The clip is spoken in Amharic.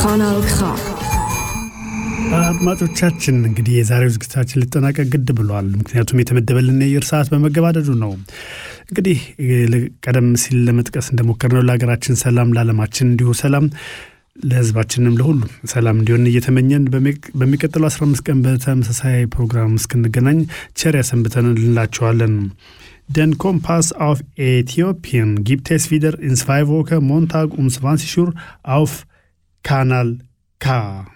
Kanal K. አድማጮቻችን እንግዲህ የዛሬው ዝግጅታችን ሊጠናቀቅ ግድ ብሏል። ምክንያቱም የተመደበልን የአየር ሰዓት በመገባደዱ ነው። እንግዲህ ቀደም ሲል ለመጥቀስ እንደሞከርነው ለሀገራችን ሰላም፣ ለዓለማችን እንዲሁ ሰላም፣ ለሕዝባችንም ለሁሉም ሰላም እንዲሆን እየተመኘን በሚቀጥለው 15 ቀን በተመሳሳይ ፕሮግራም እስክንገናኝ ቸር ያሰንብተን እንላቸዋለን። Den Kompass auf Äthiopien gibt es wieder in zwei Wochen Montag um 20 Uhr auf Kanal K.